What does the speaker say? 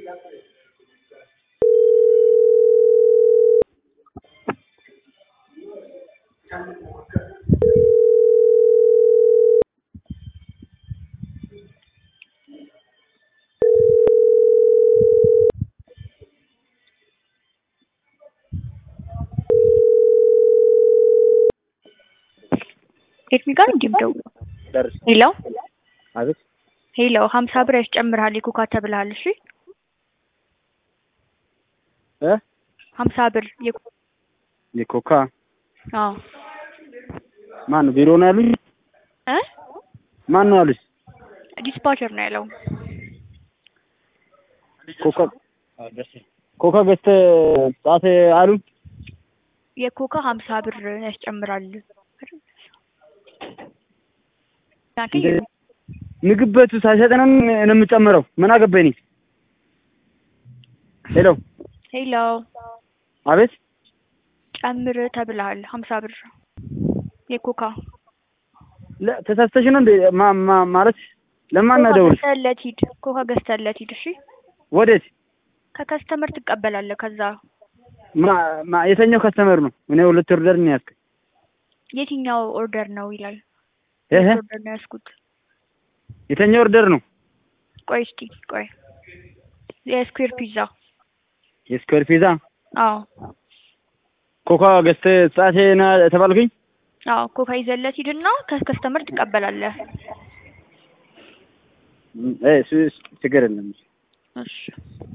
ኤርሚ ጋር እንዲህ ደውሎ ደርስ ሄሎ አቤት ሄሎ ሀምሳ ብር ያስጨምርሃል የኮካ ተብልሃል። እሺ እ ሀምሳ ብር የኮ- የኮካ አዎ ማን ነው ቢሮ ነው ያሉኝ? እ ማን ነው ያሉኝ? ዲስፓቸር ነው ያለው። ኮካ ኮካ ገዝተህ ጻፍ አሉ። የኮካ ሀምሳ ብር ያስጨምራል። እንደ- ምግብ ቤቱ ሳይሰጠን ነው የምጨምረው። ምን አገባኝ እኔ። ሄሎ ሄሎ አቤት ጨምር ተብልሃል ሀምሳ ብር የኮካ ለ- ተሳስተሽ ነው እንዴ? ማ- ማ- ማለት ለማን ነው ኮካ ደውል? ገዝተህለት ሂድ። ኮካ ገዝተህለት ሂድ። እሺ ወዴት? ከከስተመር ትቀበላለህ። ከዛ ማ ማ- የተኛው ከስተመር ነው? እኔ ሁለት ኦርደር ነው ያዝኩት። የትኛው ኦርደር ነው ይላል። እህ ኦርደር ነው ያዝኩት። የተኛው ኦርደር ነው? ቆይ እስኪ ቆይ የስኩዌር ፒዛ የስኩዌር ፒዛ አዎ ኮካ ገዝተህ ጻፍ ነው የተባልኩኝ። አዎ ኮካ ይዘለት ሂድና ከከስተመር ትቀበላለህ። እ እሱ እሱ ችግር የለም። እሺ